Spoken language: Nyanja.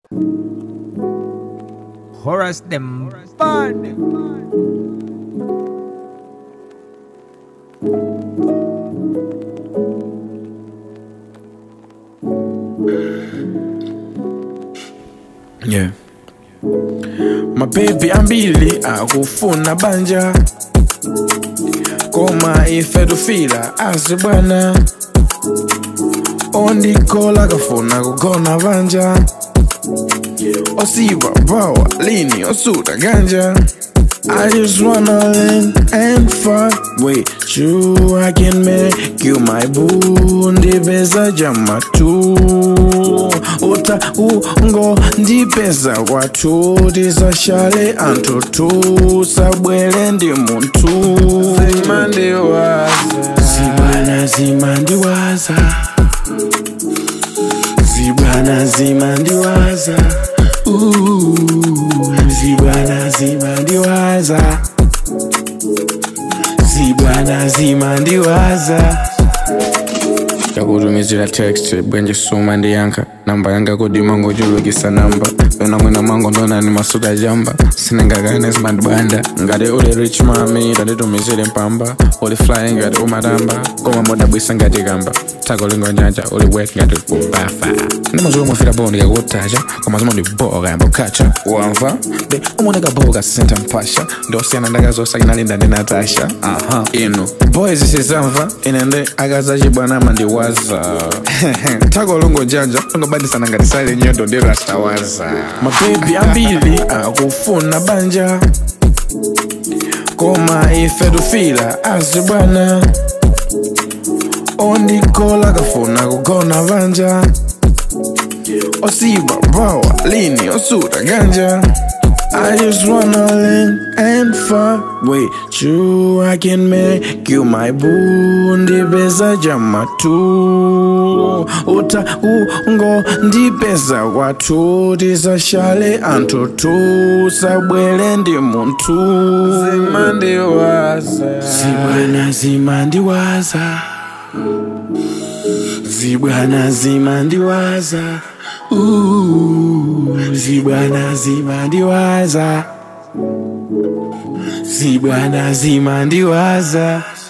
Horace them bad. Yeah. Mapepi ambili akufuna banja koma ife tufila asi bwana ondikola kafuna kugona banja osiva bawa lini osuta ganja I just wanna learn and fuck with you. I can make you my boo. Ndipeza jama tu uta ungo ndipeza kwatu tisashale anthu tu sabwere ndi munthu zimandiwaza zibwana zimandiwaza zibwana zimandiwaza Ooh, zibwana zimandiwaza zibwana zimandiwaza takutumizira text bwenje suma ndiyankha namba yanga kodima ngochulukisa namba yona mwina mwangu ndonani masuka jamba sinengakane zimandibanda ngati uli rich mami tanditumizire mpamba uli fly ngati umatamba koma modabwisa ngati kamba tako lingo njanja uli wet ngati kubafa ndimazuwa mwafira bo ndikakutacha koma zima ndiboka yambokacha wamva de umoneka boka senta mpasha ndosiyana ndakazosainalinda ndi natasha aha inu boys sizamva ine ndi akazachibwana mandiwaza tako lungo njanja lungobandisana ngati sale nyondo ndi rastawaza mabebi ambili akufuna banja koma ife tufila asi bwana ondikola kafuna kugona banja osiva bawa lini osuta ganja I just wanna learn and fuck with you. I can make you my boo. Ndipeza jama tu uta ungo ndipeza kwatu tisashale anthu tu sabwere ndi munthu zimandiwaza zibwana zimandiwaza zibwana zimandiwaza Ooh, zibwana zimandiwaza zibwana zimandiwaza